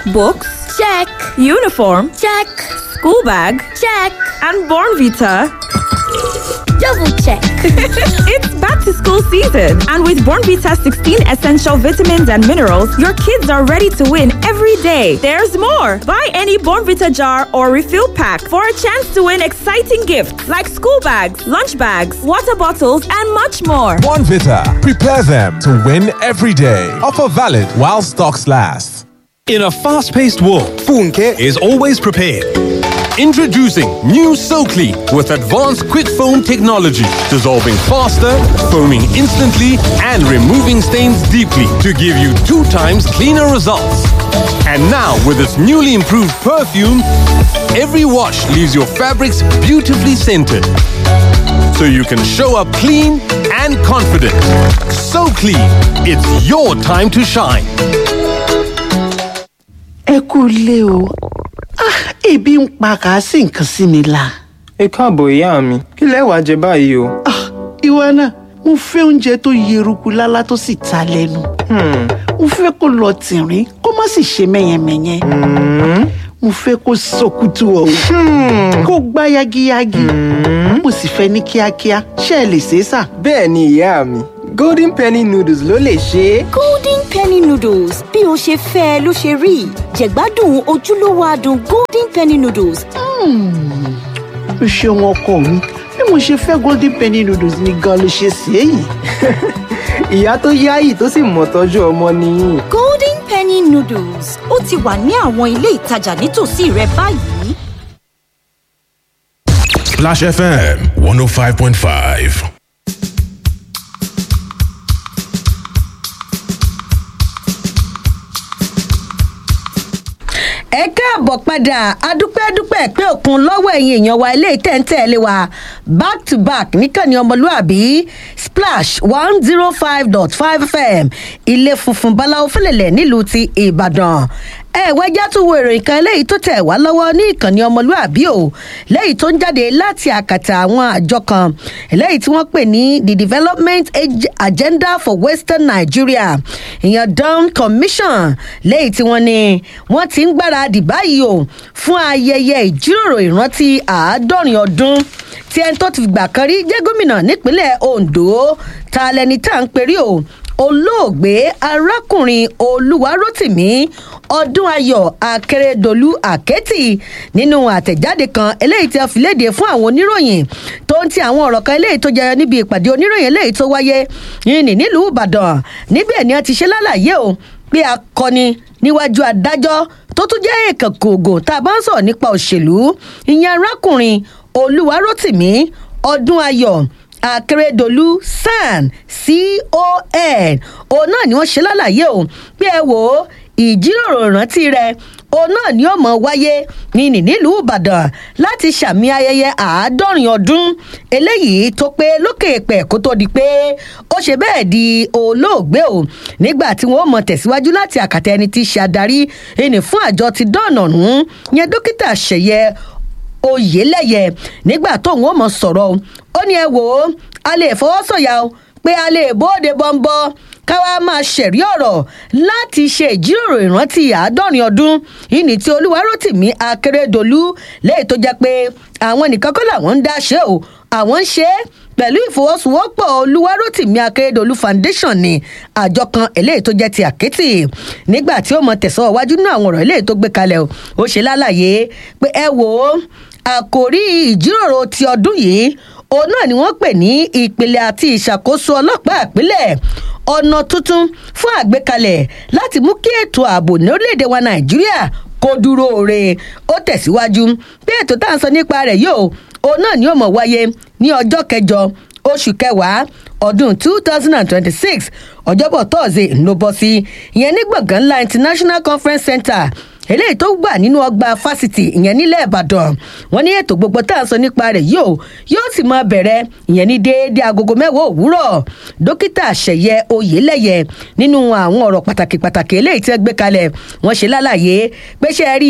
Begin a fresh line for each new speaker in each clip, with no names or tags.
Books?
Check.
Uniform?
Check.
School bag?
Check.
And Born Vita?
Double check.
it's back to school season, and with Born Vita 16 essential vitamins and minerals, your kids are ready to win every day. There's more. Buy any Born Vita jar or refill pack for a chance to win exciting gifts like school bags, lunch bags, water bottles, and much more.
One Vita. Prepare them to win every day. Offer valid while stocks last.
In a fast paced world, Funke is always prepared. Introducing new SoClean with advanced quick foam technology, dissolving faster, foaming instantly, and removing stains deeply to give you two times cleaner results. And now, with its newly improved perfume, every wash leaves your fabrics beautifully scented. So you can show up clean and confident. So clean, it's your time to shine.
ẹ kú ilé o Ah, ebi ń pa kàásì nǹkan sí mi la.
ẹ káàbọ̀ ìyá mi kí lẹ wàá jẹ báyìí o.
Ah, ìwọ náà mo fẹ́ oúnjẹ tó yeruku lálá tó sì ta lẹ́nu. mo fẹ́ kó lọ tìrín kó má sì ṣe mẹ́yẹmẹ́yẹ. mo fẹ́ kó sọkútù ọ̀hún kó gbá yagiyagi. mo sì fẹ́ ní kíákíá ṣé ẹ lè ṣe é sà.
bẹ́ẹ̀ ni ìyá mi golden penny noodles ló lè ṣe é.
golden penny noodles bí o ṣe fẹ́ ẹ ló ṣe rí jẹ̀gbádùn ojúlówó adùn golden penny noodles.
o ṣeun ọkọ mi bí mo ṣe fẹ́ golden penny noodles ni gan ló ṣe sí èyí.
ìyá tó yáyì tó sì mọ̀ tọ́jú ọmọ nìyí.
golden penny noodles ó ti wà ní àwọn ilé ìtajà nítòsí rẹ báyìí.
Splash FM 105.5.
ẹ káàbọ̀ padà adúpẹ́dúpẹ́ pé òkun lọ́wọ́ ẹ̀yin èèyàn wa ilé ìtẹ́ǹtẹ́ẹ̀lé wa back to back níkànnì ọmọlúàbí splash one zero five dot five fm ilé funfun báláwo fẹlẹ̀lẹ̀ nílùú ti ìbàdàn ẹ wẹ́jà tún wo ìròyìn kan eléyìí tó tẹ̀ wá lọ́wọ́ ní ìkànnì ọmọlúàbí o lẹ́yìn tó ń jáde láti àkàtà àwọn àjọ kan eléyìí tí wọ́n pè ní the development Ag- agenda for western nigeria ìyẹn dawn commission lẹ́yìn tí wọ́n ní wọ́n ti ń gbáradì báyìí o fún ayẹyẹ ìjíròrò ìrántí àádọ́rin ọdún tí ẹni tó ti gbà kan rí jẹ́ gómìnà nípínlẹ̀ ondo ta lẹni tá à ń perí o olóògbé arákùnrin olúwarótìmí ọdún ayọ akérèdọlù àkẹtì nínú àtẹjáde kan eléyìí tí a fi léde fún àwọn oníròyìn tó ń ti àwọn ọ̀rọ̀ kan eléyìí tó jẹyọ níbi ìpàdé oníròyìn eléyìí tó wáyé yìnyín nílùú ìbàdàn níbẹ̀ ni a ti ṣe lálàyé o pé akọni níwájú adájọ́ tó tún jẹ́ èèkàn kòògùn tá a bá ń sọ̀rọ̀ nípa òṣèlú ìyẹn arákùnrin olúwarótìmí ọdún ayọ̀ akérèdọlù san con òun náà ni wọn ṣe lálàyé o pé ẹ wò ó ìjíròrò ìrántí rẹ òun náà ni ó mọ wáyé ní ní nílùú ìbàdàn láti ṣàmì ayẹyẹ àádọ́rin ọdún eléyìí tó pé lókè pẹ̀ kó tó di pé ó ṣe bẹ́ẹ̀ di olóògbé o nígbà tí wọ́n mọ̀ tẹ̀síwájú láti àkàtà ẹni tí í ṣe adarí ẹni fún àjọ ti dọ́ọ̀nà ọ̀hún yẹn dókítà ṣẹ̀yẹ oyelẹyẹ nígbà tóun ó mọ sọ̀rọ̀ ó ní ẹ wò ó a lè fọwọ́sọ̀yà o pé a lè bóde bọ́ńbọ́ káwa máa ṣẹ̀rí ọ̀rọ̀ láti ṣe ìjíròrò ìrántí àádọ́rin ọdún ìní tí olúwarótìmí akérèdọ́lù lẹ́yìn tó jẹ́ pé àwọn nìkan kọ́ làwọn ń dá ṣe o àwọn ń ṣe é pẹ̀lú ìfọwọ́sowọ́pọ̀ olúwarótìmí akérèdọ́lù foundation ní àjọ kan eléyìí tó jẹ́ ti àkẹ́tì nígbà tí ó mọ tẹ̀sán iwájú nínú àwọn ọ̀rọ̀ eléyìí tó gbé kalẹ̀ o ó ṣe lálàyé pé ẹ wò ó àkòrí ìjíròrò ti ọdún yìí òun náà ni wọ́n pè ní ìpìlẹ̀ àti ìṣàkóso ọlọ́pàá ìpínlẹ̀ ọ̀nà tuntun fún àgbékalẹ̀ láti mú kí ètò ààbò ní orílẹ̀-èdè wa nàìjíríà kó dúró re ó tẹ̀síwájú bí ètò tá à ń sọ nípa rẹ̀ yóò òun náà ni ó mọ̀ wáyé ní ọjọ́ kẹjọ oṣù kẹwàá ọdún two thousand and twenty-six ọjọ́bọ̀ tọ́ọ̀sì ló bọ́ sí ìyẹn ní gbọ̀ngàn ńlá international conference center eléyìí tó gbà nínú ọgbà fásitì ìyẹn nílẹ̀ ìbàdàn wọn ní ètò gbogbo tá à ń sọ nípa rẹ̀ yóò yóò sì máa bẹ̀rẹ̀ ìyẹn ní déédéé agogo mẹ́wàá òwúrọ̀ dókítà àṣẹyẹ oyèlẹyẹ nínú àwọn ọ̀rọ̀ pàtàkì pàtàkì eléyìí tí wọ́n gbé kalẹ̀ wọ́n ṣe lálàyé pé ṣe rí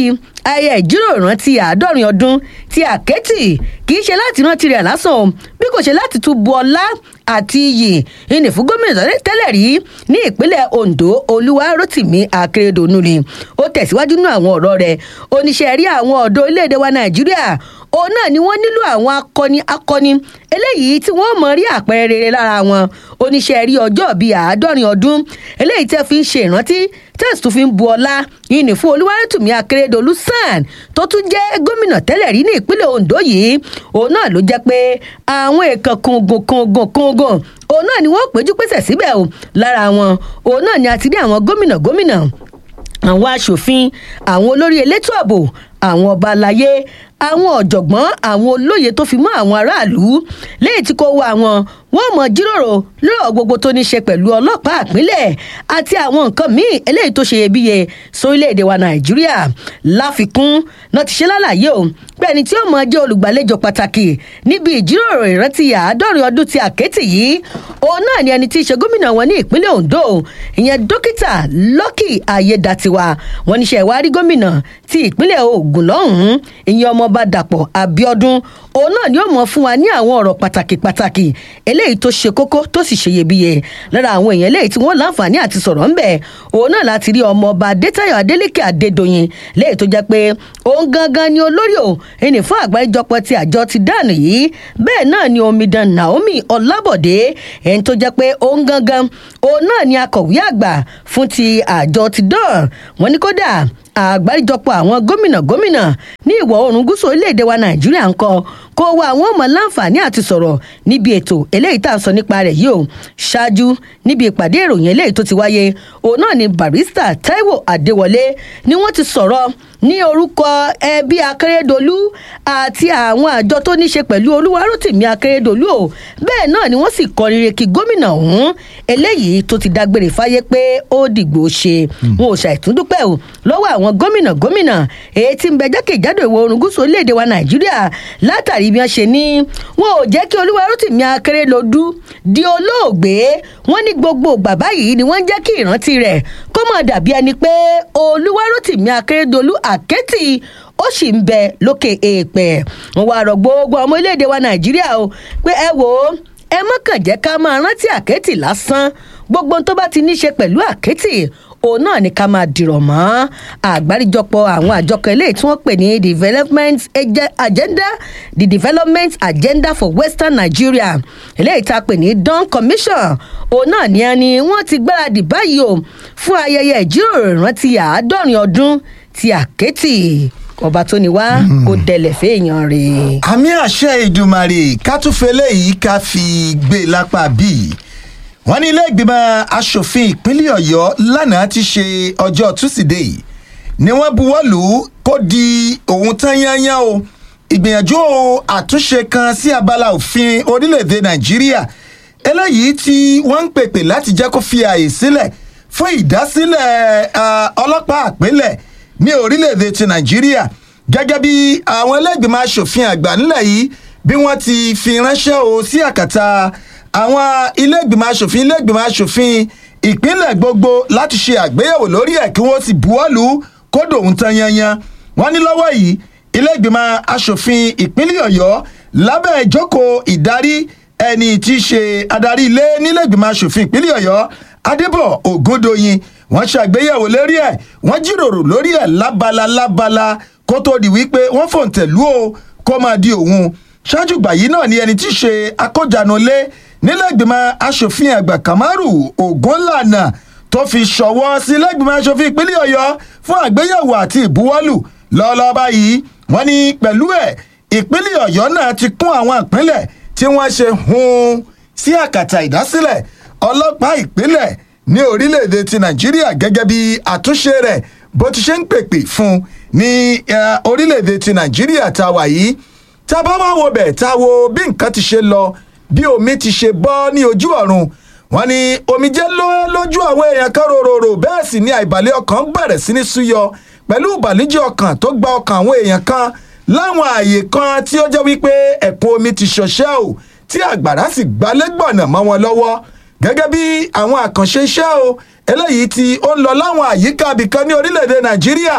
ayẹyẹ ìjíròrò ìrántí àádọ́rin ọdún ti àkẹ́tì kì í ṣe láti rántí rẹ̀ lásán o bí kò ṣe láti tún bu ọlá àti iyì ìní fún gómìnà tẹ́lẹ̀ rí ní ìpínlẹ̀ ondo olúwarótìmí akérèdọ́nù ni ó tẹ̀síwájú nínú àwọn ọ̀rọ̀ rẹ̀ oníṣẹ́ rí àwọn ọ̀dọ́ orílẹ̀-èdè wa nàìjíríà òun náà ni wọ́n nílò àwọn akọni akọni eléyìí tí wọ́n mọ̀ rí àpẹẹrẹ rere lára wọn oníṣẹ́ rí ọjọ́ bíi àádọ́rin ọdún eléyìí tẹ́ fi ń ṣe ìrántí tẹ́sí tó fi ń bu ọlá yìnyín fún olúwarẹ́tùmí akérèdọ́lù sàn tó tún jẹ́ gómìnà tẹ́lẹ̀ rí ní ìpínlẹ̀ ondo yìí òun náà ló jẹ́ pé àwọn èèkàn kùngùn kùngùn kùngùn òun náà ni wọ́n péjú pèsè síbẹ̀ o lára wọn òun náà ni a ti rí àwọn gómìnà gómìnà àwọn aṣòfin àwọn olórí elétò ààbò àwọn ọba aláyé àwọn ọ̀jọ̀gbọ́n àwọn olóye tó fi mọ́ àwọn aráàlú léyìí tí kò wọ àwọn wọn mọ jíròrò lọ́rọ̀ gbogbo tó ní ṣe pẹ̀lú ọlọ́pàá àpínlẹ̀ àti àwọn nǹkan míì eléyìí tó ṣe iyebíye sórílẹ̀‐èdè wa nàìjíríà láfikún náà ti ṣe lálàyé o pé ẹni tí ó mọ jẹ́ olùgbàlejò pàtàkì níbi ìjíròrò ìrántí àádọ́rin ọdún ti àkẹ́tì yìí òun náà ni ẹni tí í ṣe gómìnà wọn ní ìpínlẹ̀ ondo ìyẹn dókítà lọ́kì ayédatiwa wọn níṣẹ́ ìwárí gómìnà ti ìpínlẹ̀ ogun lọ́hùn-ún ìyẹn ọmọọba dàpọ̀ abiodun òun náà ni ó mọ fún wa ní àwọn ọ̀rọ̀ pàtàkì pàtàkì eléyìí tó ṣe kókó tó sì ṣe iyebíye lára àwọn èèyàn eléyìí tí wọ́n láǹfààní àti sọ̀rọ̀ ń bẹ̀ òun náà láti rí ọmọọba adétayọ̀ adélèké adédọ̀yìn léyìí tó jẹ́ pé òun gangan ni olórí o ẹni fún àgbáríjọpọ̀ ti àjọ ti dànù yìí bẹ́ẹ̀ náà ni omidan naomi ọlábọ̀dé ẹni tó jẹ́ pé òun gangan òun náà ni akọ̀wé àgbà fún ti àjọ ti dàn wọ́n ní kódà àgbáríjọpọ̀ àwọn gómìnà gómìnà ní ìwọ̀ oòrùn gúúsù orílẹ̀-èdè wa nàìjíríà ń kọ kó wa àwọn ọmọ láǹfààní àti sọ̀rọ̀ níbi ètò eléyìí tá à ń sọ nípa rẹ̀ yìí o ṣáájú níbi ìpàdé ìròyìn eléyìí tó ti wáyé òun náà ni barista taiwo adéwọlé ni wọ́n ti sọ̀rọ̀ ní orúkọ ẹbí akérèdọ́lù àti àwọn àjọ tó ní ṣe pẹ̀lú olúwarótìmí akérèdọ́lù o bẹ́ẹ̀ náà ni wọ́n sì kọrin re kí gómìnà ọ̀hún eléyìí tó ti dágbére fáyé pé ó dìgbò ṣe wọn ò ṣàìtúndúpẹ́ o lọ́wọ́ àwọn gómìnà gómìnà èyí tí ń bẹ jákèjádò ìwọ̀ oòrùn gúúsù orílẹ̀-èdè wa nàìjíríà látàrí bí wọ́n ṣe ní wọn ò jẹ́ kí olúwarótìmí akérèdọ́lù di olóògbé wọn ní gbogbo bàbá yìí ni wọ́n jẹ́ kí ìrántí rẹ̀ kó mọ̀ dàbí ẹni pé olúwarótìmí akérèdọ́lù àkẹ́tì ó sì ń bẹ lókè èèpẹ̀ wọn wá rọ gbogbo ọmọ orílẹ̀-èdè wa nàìjíríà o pé ẹ wò ó ẹ mọ́kàn jẹ́ ká máa rántí àkẹ́tì lásán gbogbo tó bá ti ní ṣe pẹ̀lú àkẹ́tì òun náà ni ká máa dìrọ̀ mọ́ àgbáríjọpọ̀ àwọn àjọkọ̀ eléyìí tí wọ́n pè ní development agenda the development agenda for western nigeria eléyìí tá a pè ní don commission òun náà ni ẹni wọ́n ti gbáradì báyìí o fún ayẹyẹ ìjíròrò ìrántí àádọ́rin ọdún ti àkẹ́tì ọba tó ní wá kó dẹlẹ̀ fẹ́ẹ̀yàn rè.
àmì àṣẹ ìdùmarè ká tún fẹlẹ́ yìí ká fi gbé lápá bíi wọ́n ní ilé ìgbìmọ̀ asòfin ìpínlẹ̀ ọ̀yọ́ lánàá ti ṣe ọjọ́ túsídẹ̀ẹ́ ni wọ́n buwọ́ lù ú kó di òun tán yányán o ìgbìyànjú àtúnṣe kan sí abala òfin orílẹ̀-èdè nàìjíríà eléyìí tí wọ́n ń pèpè láti jẹ́ kó fi àyè sílẹ̀ fún ìdásílẹ̀ ọlọ́pàá àpilẹ̀ ní orílẹ̀-èdè ti nàìjíríà gẹ́gẹ́ bí àwọn ẹlẹ́gbìmọ̀ asòfin àgbà nílẹ̀ yìí bí wọ́n ti fi ránṣẹ́ o sí àkàtà àwọn iléègbìmọ̀ asòfin iléègbìmọ̀ asòfin ìpínlẹ̀ gbogbo láti ṣe àgbéyẹ̀wò lórí ẹ̀ kí wọ́n sì buwọ́lù kódò ń tan yanyan wọ́n ní lọ́wọ́ yìí iléègbìmọ̀ asòfin ìpínlẹ̀ ọ̀yọ́ lábẹ́ ìjókòó ìdarí ẹni tí í ṣe adarí ilé níléègbìmọ̀ asòfin ìpínlẹ̀ ọ̀yọ́ adébọ̀ ògúndòyìn wọ́n ṣàgbéyẹ̀wò lórí ẹ̀ wọ́n jíròrò lórí ẹ̀ lábala lábala kó tó di wípé wọ́n fòǹtẹ̀lú o kó máa di òun ṣáájú gbà yìí náà ni ẹni tí í ṣe akójanulé nílẹ̀gbìmọ̀ asòfin àgbà kamaru ogunlànà tó fi ṣọwọ́ sí lẹ́gbìmọ̀ asòfin ìpínlẹ̀ ọ̀yọ́ fún àgbéyẹ̀wò àti ìbuwọ́lù lọ́ọ́lọ́ báyìí wọ́n ní pẹ̀lú ẹ̀ ìpínlẹ̀ ọ̀yọ́ náà ti kún àwọn ìpínlẹ̀ tí wọ́n ṣe hun sí àkàtà ìdásílẹ̀ ọlọ́pàá ìpínlẹ̀ ní orílẹ̀-èdè ti nàìjíríà gẹ́gẹ́ bí àtúnṣe rẹ̀ bó ti ṣe ń pèpè fún ní orílẹ̀-èdè ti nàìjíríà tá a wà yìí tá a bá wá wo bẹ̀ tá a wo bí nǹkan ti ṣe lọ bí omi ti ṣe bọ́ ní ojú ọ̀run wọn ni omijé ló lójú àwọn èèyàn kan rororo bẹ́ẹ̀ sì ni àìbàlẹ̀ ọkàn bẹ̀rẹ̀ sí ní súyọ pẹ̀lú ìbànújẹ́ ọkàn tó gba ọkàn àwọn èèyàn kan láwọn ààyè kan tí ó jẹ́ wípé ẹ̀kún omi ti ṣọṣẹ́ o tí àgbàrá sì gbalẹ́gbọ̀nà mọ́ wọn lọ́wọ́ gẹ́gẹ́ bí àwọn àkànṣe iṣẹ́ o eléyìí tí ó ń lọ láwọn àyíká abìkan ní orílẹ̀-èdè nàìjíríà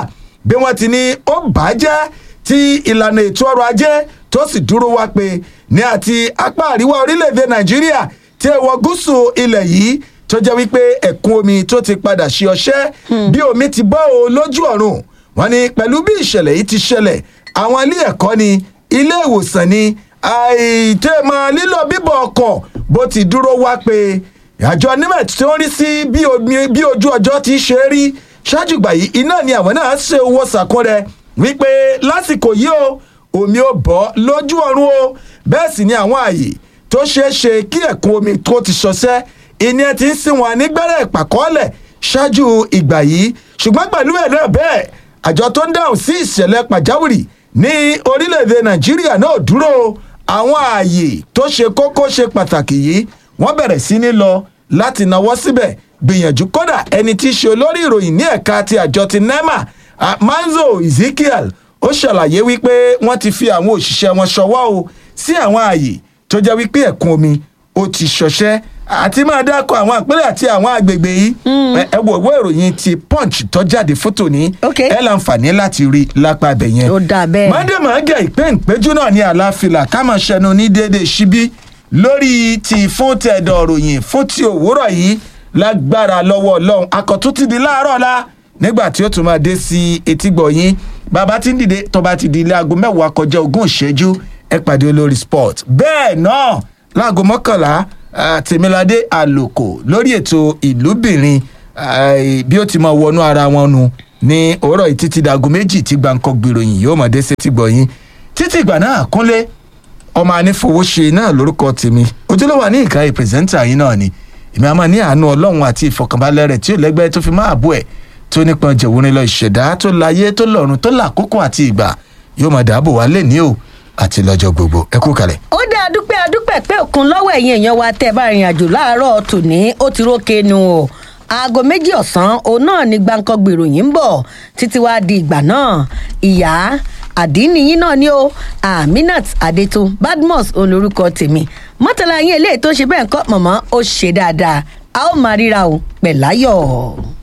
bí wọ́n ti ní ó bàjẹ́ tí ìlànà ètò ọrọ̀ ajé tó sì dúró wá pé ní àti apá àríwá orílẹ̀-èdè nàìjíríà tí èèwọ̀ gúúsù ilẹ̀ yìí tó jẹ́ wípé ẹ̀kún omi tó ti padà ṣe ọṣẹ́ bí omi ti bọ́ o lójú ọ̀run wọ́n ní pẹ̀lú bí ìṣẹ̀lẹ̀ yìí ti ṣẹlẹ̀ àwọn ilé ẹ̀kọ́ ni ilé ìwòsàn ni àìtẹ́mọ̀ lílọ bíbọ̀ ọkọ̀ bó ti dúró wá pé àjọ nimet tó ń rí sí bí omi- bí ojú ọjọ́ ti ṣe rí ṣáájú ìgbà yìí iná ni àwọn náà ṣe owó sàkún rẹ wípé lásìkò yìí o omi ò bọ́ lójú ọ̀run o bẹ́ẹ̀ sì ni àwọn ààyè tó ṣeé ṣe kí ẹ̀kún omi tó ti ṣọṣẹ́ ìní ẹ ti ń sìn wọn nígbẹ́rẹ́ ìpàkọ́lẹ̀ ṣáájú ìgbà yìí ṣùgbọ́n pẹ̀lú ẹ̀ náà bẹ́ẹ̀ àjọ tó ń dáhùn sí ìṣẹ̀lẹ̀ pàjáwìrì ní orílẹ̀-èdè nàìjíríà náà dúró àwọn ààyè tó ṣe kókó ṣe pàtàkì yìí wọ́n bẹ̀rẹ̀ sí ní lọ láti náwó síbẹ̀ gbìyànjú kódà ẹni tí í ṣe olórí ìròyìn ní ẹ̀ka ti àjọ ti nema ah, manzo ezekiel ó ṣàlàyé wípé wọ́n ti fi àwọn òṣìṣẹ́ wọn ṣọwọ́ o sí àwọn ààyè tó jẹ́ wípé ẹ̀kún omi ó ti ṣọṣẹ́ àti máa dákọ̀ àwọn àpẹẹrẹ àti àwọn àgbègbè yìí ẹ- ẹ wo ìwé ìròyìn ti punch tó jáde fótò ní ẹ láǹfààní láti rí lápá ibẹ̀ yẹn.
ó dà bẹ́ẹ̀.
mọ́dẹ̀mọ́gẹ̀ ìpéǹpéjú náà ní àlàáfíà ká máa ṣẹnu ní déédéé síbí lórí ti fún tẹ̀dọ̀ ròyìn fún ti òwúrọ̀ yìí lágbára lọ́wọ́ ọlọ́run akọ̀tún ti di láàárọ̀ la nígbà tí ó tún máa dé sí etígbọ̀ yín bàbá tí ń dìde tó bá ti di ilé aago mẹ́wàá kọjá ogún ìṣẹ́jú ẹ pàdé olórí sport bẹ́ẹ̀ náà láago mọ́kànlá ah, tèmiládé àlòkò lórí ètò ìlúbìnrin ah, bí ó ti máa wọnú ara wọn nu ní òwúrọ̀ yìí títí dago méjì tí gbàǹkọ́ gbèròyìn yóò máa dé sí etígbọ̀ yín títí ìgbà náà kúnlé ọmọ anífowóṣe náà lórúkọ tèmi ojúlówó ní ìka ìpèsèntà yín náà ni èmi àmọ́ ní àánú ọlọ́run àti ìfọkànbalẹ̀ rẹ̀ tí ó lẹ́gbẹ́ tó fi máa bú ẹ̀ tó nípọn jẹ̀wúrin lọ ìṣẹ̀dá tó láyé tó lọ́run tó làkókò àti ìgbà yóò máa dáàbò wá lé ní o àti lọ́jọ́ gbogbo ẹ kú kalẹ̀.
ó dá adúpẹ́ adúpẹ́ pé òkun lọ́wọ́ ẹ̀yìn èèyàn wa tẹ́ ẹ bá rìnrìn àjò láàárọ̀ tòní ó ti rókè nu o aago méjì ọ̀sán òun náà ni gbàǹkan gbèròyìn ń bọ̀ títí wàá di ìgbà náà ìyá àdínníyín náà ni ó aminat adetun badmus olórúkọ tèmi mọ́tàlá yín eléyìí tó ṣe bẹ́ẹ̀ ń kọ́ mọ̀mọ́ ó ṣe dáadáa a ó máa ríra o pẹ̀láyọ̀.